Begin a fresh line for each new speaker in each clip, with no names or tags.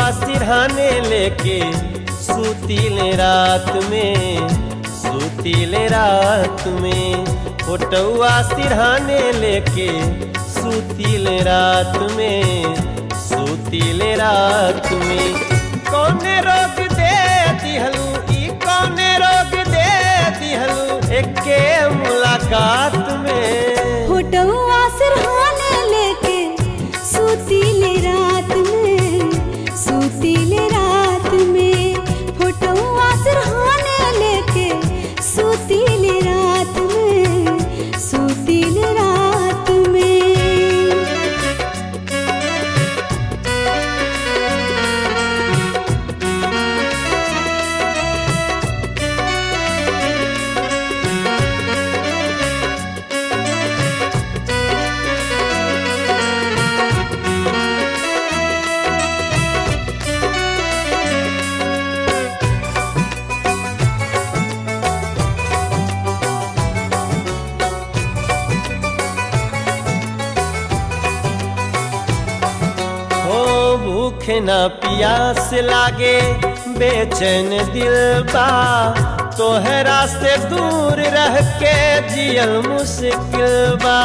सिरहाने लेके सूतीले रात में सूतीले रात में फोटुआ सिरहाने लेके सूतीले रात में सूतीले रात में कौने रोग दे दिहलू ई कौने रोग दे दिहलू एके मुलाकात में
फोटोआ सिरहाने लेके सूतीले रात में सूतीले रात में फोटोआ सिरहाने लेके सूतीले रात में सूतीले रात में
हो भूख न पियास लागे बेचैन दिल बा तोहरा से दूर रह के जियल मुश्किल बा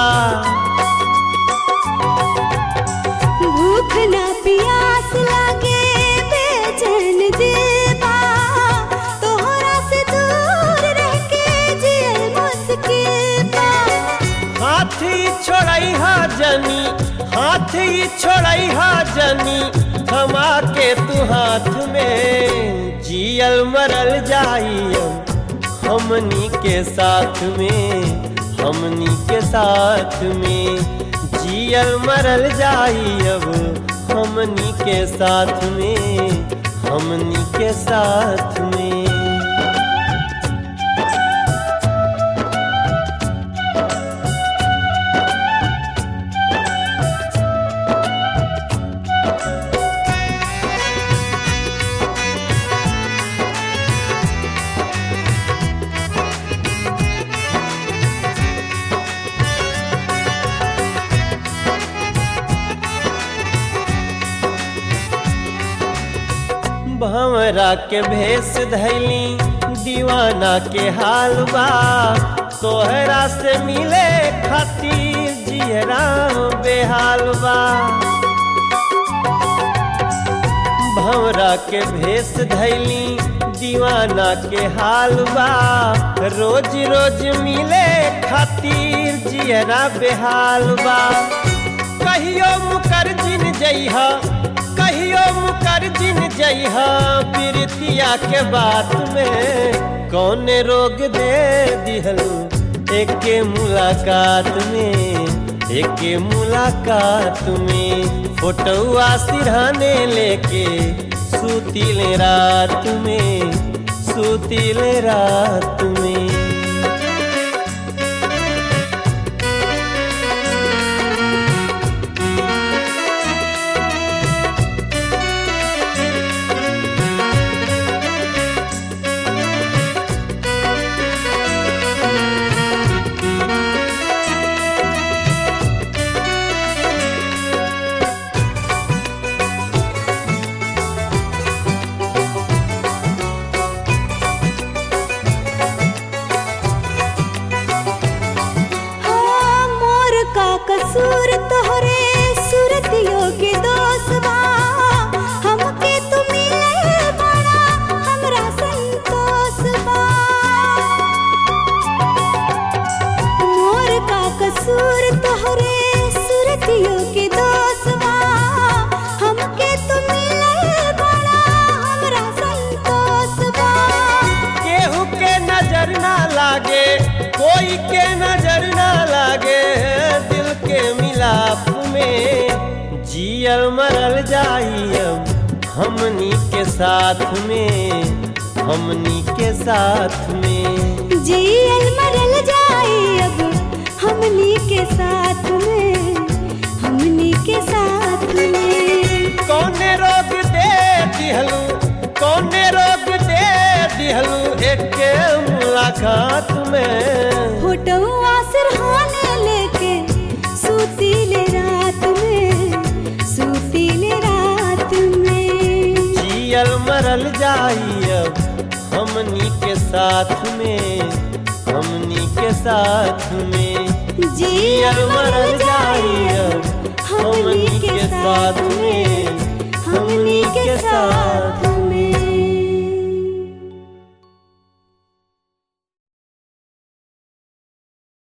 भूख ना प्यास लागे बेचैन दिलबा तोहरा से दूर रह के जियल मुश्किल बा
हाथी छोड़ई हा जनी हाथी छोड़ई हा जनी थमा के तू हाथ में जियल मरल जाई हमनी के साथ में हमनी के साथ में जियल मरल जाई अब हमनी के साथ में हमनी के साथ में भंवरा के भेष धैली दीवाना के हाल बा तोहरा से मिले खातिर जियरा बेहाल बा भंवरा के भेष धैली दीवाना के हाल बा रोज रोज मिले खातिर जियरा बेहाल बा कहियो मुकर जिन जइहा कहियो मुकर जिन जइहा प्रीतिया के बात में कौन रोग दे दिहलू एके मुलाकात में एके मुलाकात में फोटुआ सिरहाने लेके सूतीले रात में सूतीले रात में
हाँ, मोर का कसूर तोहरे सूरतियों के दोष बा हमके तू मिले बड़ा हमरा संतोष बा मोर का कसूर तोहरे सूरतियों के दोष बा हमके तू मिले बड़ा हमरा संतोष बा
केहू के नजर ना लागे कोई के नजर ना लागे दिल के मिलाप में जियल मरल जाई अब हमनी के साथ में हमनी के साथ में
जियल मरल जाए अब हमनी के साथ में हमनी के साथ में
कौने रोग दे दिहलू कौने रोग दे दिहलू एक मुलाकात में
फोटोआ सिरहाने लेके सूतीले रात में सूतीले रात में
जाई अब हमनी के साथ में हमनी के साथ में
जियल मरल जाई अब हमनी के साथ में हमनी के साथ